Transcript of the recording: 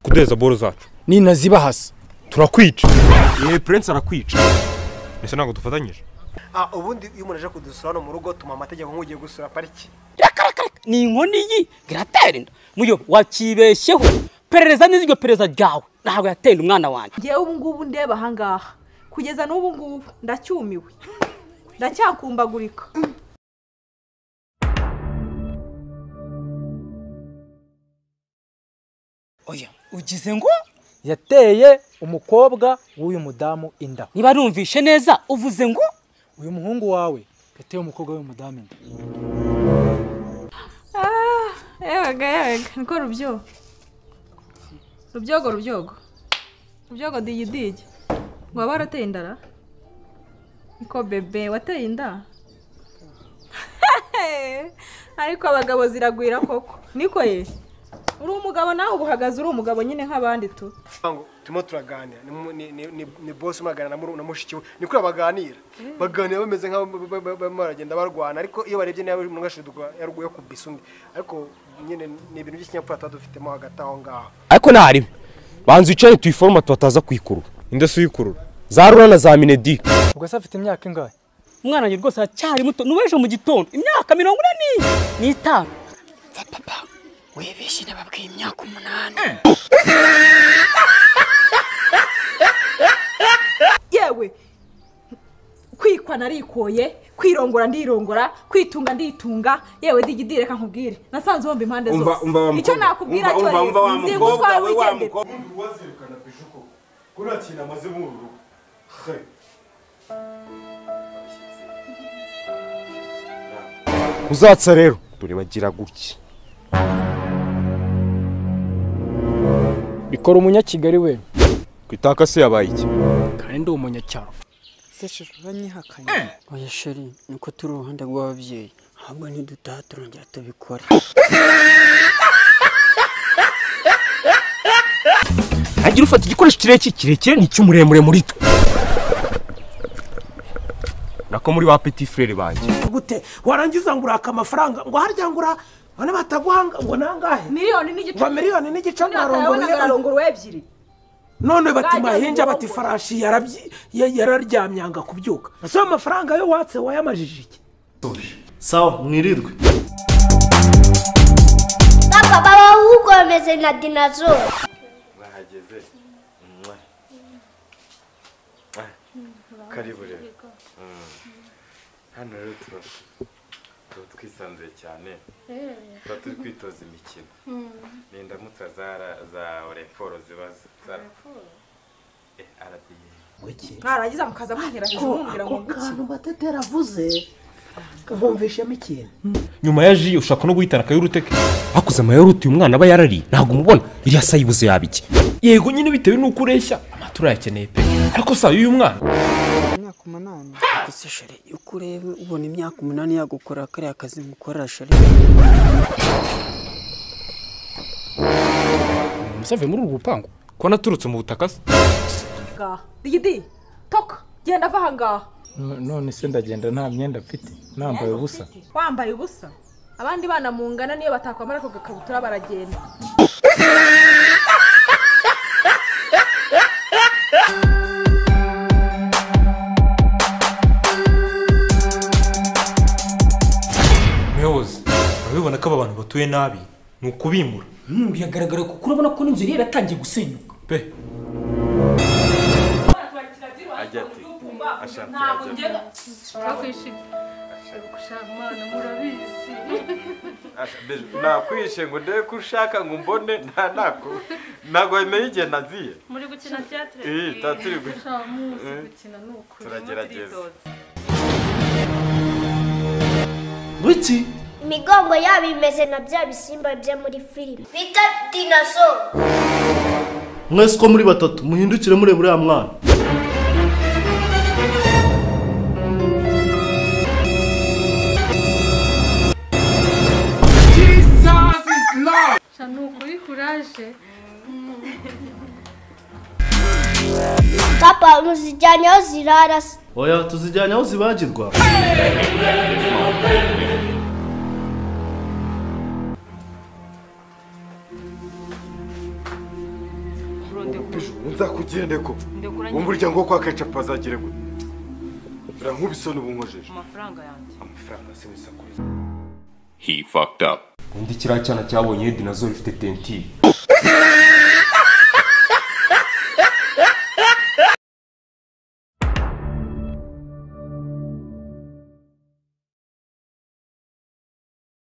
kureza boro zacu ninazibahasa turakwica yewe purense arakwica ese ntabwo dufatanyije Ah, ubundi iyo umuntu aje kudusura hano mu rugo tuma amategeko nk'ugiye gusura pariki ni inkoni yi iratera inda muyo wakibeshyeho perereza neza iryo perereza ryawe ntabwo yateye inda umwana wanjye ngewe ubu ngubu ndeba ahangaha kugeza n'ubu ngubu ndacyumiwe ndacyakumbagurika oya ugize ngo yateye umukobwa w'uyu mudamu inda niba numvishe neza uvuze ngo uyu muhungu wawe yateye umukobwa w'uyu mudamu inda yabaga yabaga niko rubyogo rubyogo rubyogo rubyogo digidigi ngo waba warateye indara niko bebe wateye inda ariko abagabo ziragwira koko niko ye uri umugabo nawe uba uhagaze uri umugabo nyine nk'abandi tu ngo turimo turaganira ni mu- ni- ni- ni- ni bosi umwe na muru- na mushiki we ni kuriya baganira baganira bameze nk'aho ba- ba- ba- barimo baragenda barwana ariko iyo barebye niba umuntu ashidugwa yarwaye kubisa undi ariko nyine ni ibintu by'ikinyapfura tuba dufitemo hagati aho ngaho ariko ntahari banza wicare tuyiforoma tubataza kuyikurura inde si uyikurura za rura na za minedike ubwo se afite imyaka ingahe umwana wanjye rwose aracyari muto ni uw'ejo mu gitondo imyaka mirongo ine ni n'itanu wibeshye nababwiye imyaka umunani yewe kwikwa narikoye kwirongora ndirongora kwitunga nditunga yewe digidire reka nkubwire nasanze wumva impande Umva- zose umva wa icyo mukobwa. nakubwira Umva- cyo umva- umva wa nzi mukobwa gutwara we, wa wigendera mukobwa. wazirikana peje uko ko nta kintu amaze muri uru rugo uzatsa rero turibagira gutya bikora umunyakigali we ku itaka se yabaye iki kandi ndi umunyacyaro sesheri uranyihakanye oya sheri niko turi uruhande rw'ababyeyi ahubwo nidutaha turongera tubikore hagira ufata igikoresho kirekire kirekire n'icy'umuremure muri twe nako muri ba peti frere banjye gute warangiza ngo uraka amafaranga ngo harya ngo ura bane bataguhanga ngo nangahe miliyoni n'igice ngo miliyoni n'igice ntayabonaga mwarongoye ararongowe ebyiri none bati Bajya mahinja mu bati rugo. farashi yarabyi- ya- yararyamyanga kubyuka ese ayo mafaranga yo watse wayamajije iki sawa mwirirwe Baba baba ugomeze na dinazoro. mwahageze Mwah. Mwah. karibu rero Mm. hano rero tuba tuba twisanzuye cyane tuba turi kwitoza imikino ni indamutsa za ra- za oreforo ziba za arabiye mwarangiza mukaza mumbwira hejuru mumbwira ngo nguki kantu batetera avuze nkumvishemo ikintu nyuma ya ji ushaka no guhitana akayuruteke hakuze amayurute uyu mwana aba yarariye ntabwo umubona iriya sa yibuze yaba iki yego nyine bitewe n'uko ureshya amatora yakeneye pe ariko sa y'uyu mwana imyaka umunani gusa sheri uko ureba ubona imyaka umunani yagukorera kariya kazi mukorera sheri umusave muri ubu bupangu ko naturutse mu butaka se ngaha digidi toka genda ava ahangaha none se ndagenda nta myenda mfite nambaye ubusa wambaye ubusa abandi bana mungana niyo batakwambara ako gakabutura baragenda muyobozi urabibona ko aba bantu batuye nabi ni ukubimura biragaragara kuko urabona ko n'inzu yari yaratangiye gusenyuka pe ajya ati ashaka ajya ati Asha- be- nakwishe ngo ndebe ko ushaka ngo umbone nta nako ntabwo bimeye igihe naziye muri gukina byatere tuba turi gukina turagerageza buki Imigongo yabo imeze na bya bisimba byo muri filime. Bita dinazoro. mwese uko muri batatu muhindukire mureba uriya mwana Papa muzijyanye aho zirara. se. oya tuzijyanye aho zibagirwa nzakugirire ko Ndegura uwo muryango wo kwa kecapu azagire gute urankubisoni ubu nkojeje amafaranga yanjye amafaranga si wese He fucked up. Undi kiriya cyana cyabonye Edinazol ifite tentire.